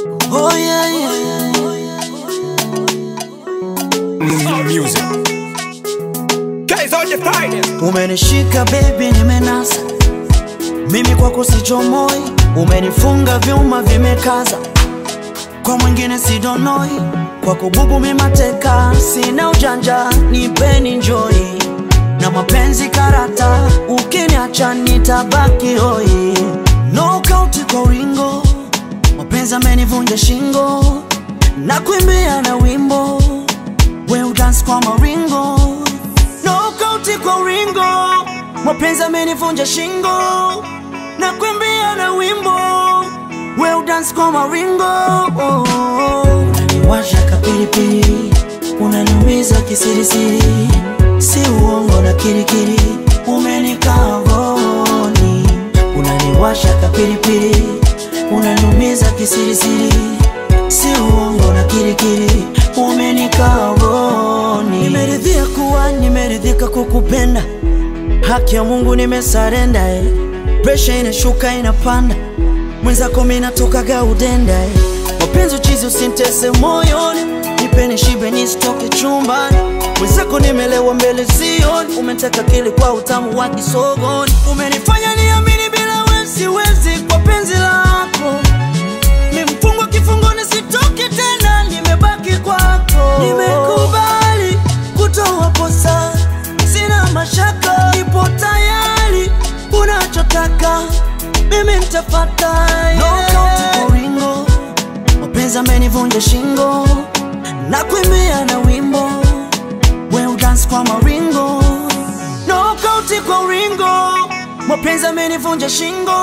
Oh yeah, yeah. Music. Guys on the finest. Umenishika baby, nimenasa mimi kwako sichomoi, umenifunga vyuma vimekaza, kwa mwingine sidonoi, kwako bubu mimateka, sina ujanja, nipeni njoi na mapenzi karata, ukiniacha nitabaki hoi, knockout kwa uringo, mapenzi amenivunja shingo, na kuimbia na wimbo, we udance kwa maringo Knockout kwa uringo, mapenzi amenivunja shingo, na kuimbia na wimbo, we udance kwa maringo. Oh, oh. Unaniwasha kapilipili, unaniumiza kisirisiri, si uongo na kirikiri, umenikaa rohoni. Unaniwasha kapilipili, unaniumiza kisirisiri, si uongo na kirikiri, umenikaa rohoni. Nimeridhia kuwa nimeridhika kukupenda, haki ya Mungu nimesarenda eh. Presha inashuka inapanda, mwenzako mimi natokaga udenda eh. Mapenzi uchizi usintese moyoni, nipeni shibe nisitoke chumbani. Mwenzako nimelewa mbele sioni, umeteka kili kwa utamu wa kisogoni. Umenifanya niamini bila wewe siwezi kwa penzi lako Nimefungwa kifungoni sitoki tena, nimebaki kwako. Nimekubali kutoa posa, sina mashaka, nipo tayari, unachotaka mimi nitafata. Knockout kwa uringo, mapenzi amenivunja shingo, na kuimbia na wimbo, we udance kwa maringo. Knockout kwa uringo, mapenzi amenivunja shingo,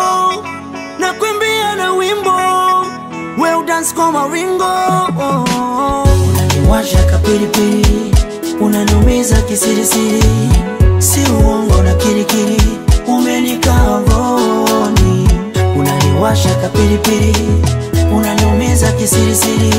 na kuimbia na wimbo, we udance kwa maringo. Oh, oh. Unaniwasha kapilipili, unaniumiza kisirisiri, si uongo na kirikiri, umenikaa rohoni. Unaniwasha kapilipili, unaniumiza kisirisiri,